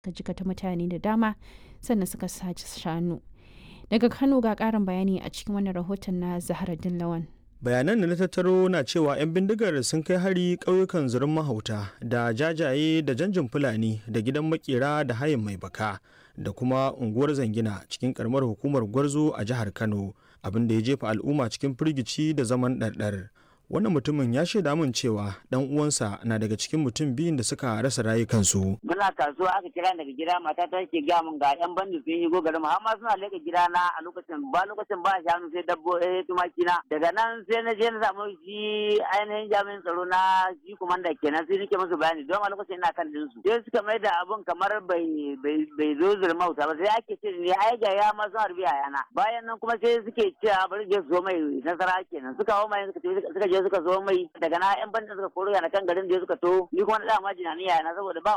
suka jikata mutane da dama sannan suka sace shanu daga kano ga karin bayani a cikin wannan rahoton na zaharaddin lawan bayanan da na tattaro na cewa 'yan bindigar sun kai hari ƙauyukan zurin mahauta da jajaye da janjin fulani da gidan makera da hayin mai baka da kuma unguwar zangina cikin karamar hukumar gwarzo a jihar kano abin da ya jefa al'umma cikin firgici da zaman ɗarɗar wannan mutumin ya shaida min cewa dan uwansa na daga cikin mutum biyun da suka rasa rayukansu. Muna kasuwa aka kira daga gida mata ta ke ga mun ga yan bandi sun yi garin mu amma suna leka gida na a lokacin ba lokacin ba shanu sai dabbo eh tumaki na daga nan sai na je na samu shi ainihin jami'in tsaro na shi kumanda kenan sai nake musu bayani don a lokacin ina kan dinsu sai suka mai da abun kamar bai bai zo zurmauta ba sai ake ce ne ai ga ya ma sun harbi a yana bayan nan kuma sai suke cewa bari je su zo mai nasara kenan suka hau mai suka je suka zo mai daga na yan bandin suka koro yana kan garin da suka to ni kuma na dama jinani yana saboda ba